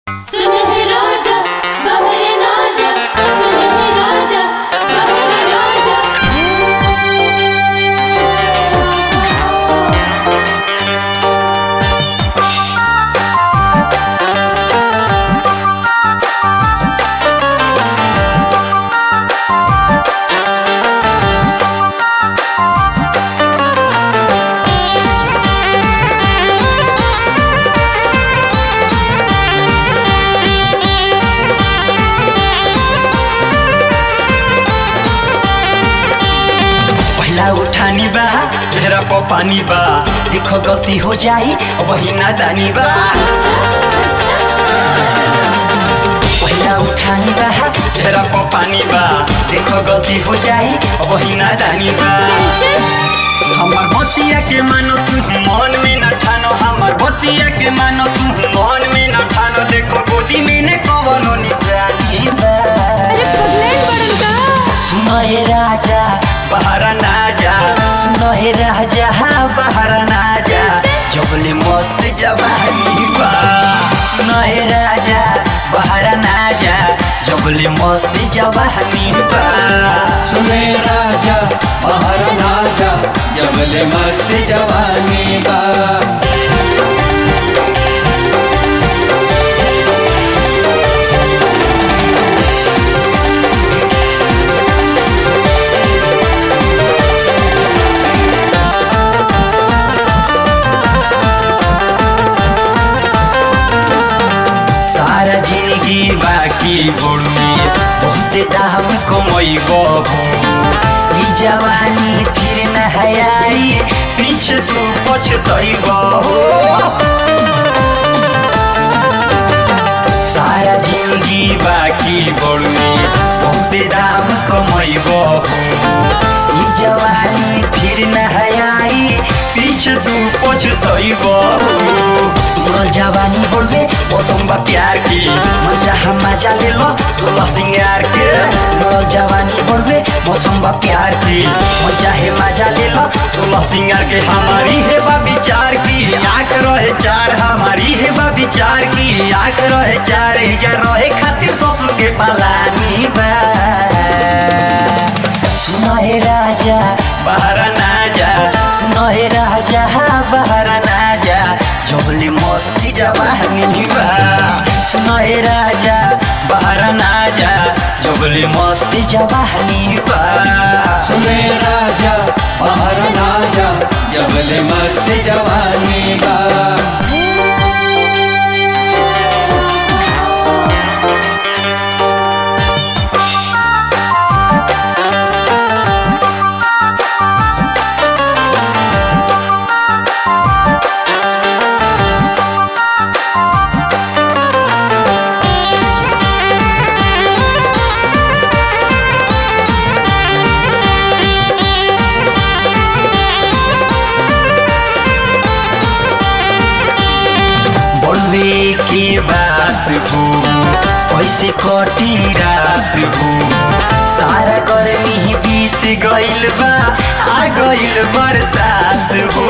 सुन है राजा बहरे राजा सुन है राजा बहरे राजा पहिला उठानी बा चेहरा पर पानी बा देखो गलती हो जाई वही नादानी बा अच्छा अच्छा पहिला उठानी बा चेहरा पर पानी बा देखो गलती हो जाई वही नादानी बा चल चल हमर बतिया के मानो तू मन में न ठानो हमर बतिया के मानो तू मन में न ठानो देखो गोदी में ने कवनो निशानी बा अरे पगलेन बड़न का सुनो हे राजा बाहर ना जा सुनो हे राजा बाहर ना जा जबले मस्त जवानी बा सुनो हे राजा बाहर ना जा जबले मस्त जवानी बा सुने राजा बाहर ना जा जबले मस्त जवानी बा सारा जिंदगी बाकी बोलमी बहुत दाम कमई गबो ई जवानी फिर न हयाई पीछे तू पछतई बहो सारा जिंदगी बाकी बोलमी बहुत दाम कमई गबो ई जवानी फिर न हयाई पीछे तू पछतई बहो तोर जवानी बोलबे मौसम बा प्यार की मजा हम मजा ले लो सोलह सिंगार के तोर जवानी बोलबे मौसम बा प्यार की मजा है मजा ले लो सोलह सिंगार के हमारी है बा विचार की आंख रहे चार हमारी है बा विचार की आंख रहे चार जा रहे खातिर ससुर के पलानी बा सुनो हे राजा बाहर ना जा सुनो हे राजा बाहर ना जा जबले मस्ती जवानी बा सुनो हे राजा बाहर ना जा जबले मस्ती जवानी बा सुने राजा बाहर ना जा जबले मस्त जवानी बा बोलवे के बात हो कैसे कटी रात हो सारा गर्मी बीत गइल बा आ गइल बरसात हो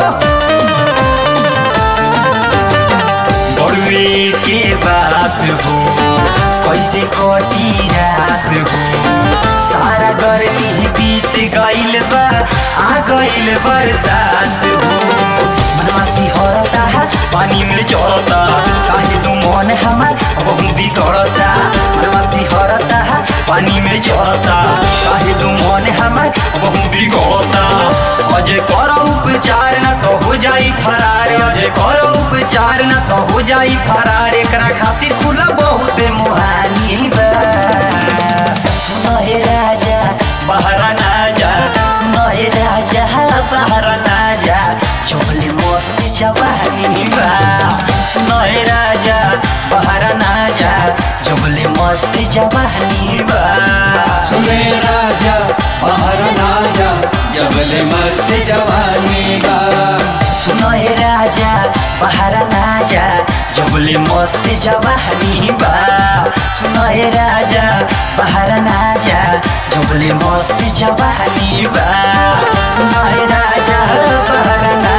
बोलवे के बात हो कैसे कटी रात हो सारा गर्मी बीत गइल बा आ गइल बरसात हो मनवासी हरता पानी में चढ़ता काहे तू मन हमार बहुत बिगड़ता मनवासी हरता पानी में चढ़ता काहे तू मन हमार बहुत बिगड़ता अजय करो उपचार न तो हो जाई फरार अजय करो उपचार न तो हो जाई फरार एकरा खातिर खुला बहुत मुहानी बा सुनो हे राजा बाहर ना जा सुनो हे राजा बाहर ना जा चोले मस्त जवानी बा सुनो हे राजा बाहर ना जा चोले मस्त जवानी बा सुने राजा बाहर ना जा जबले मस्त जवानी बा सुनो हे राजा बाहर ना जा जबले मस्त जवानी बा सुनो हे राजा बाहर ना जा जबले मस्त जवानी बा सुनो हे राजा बाहर ना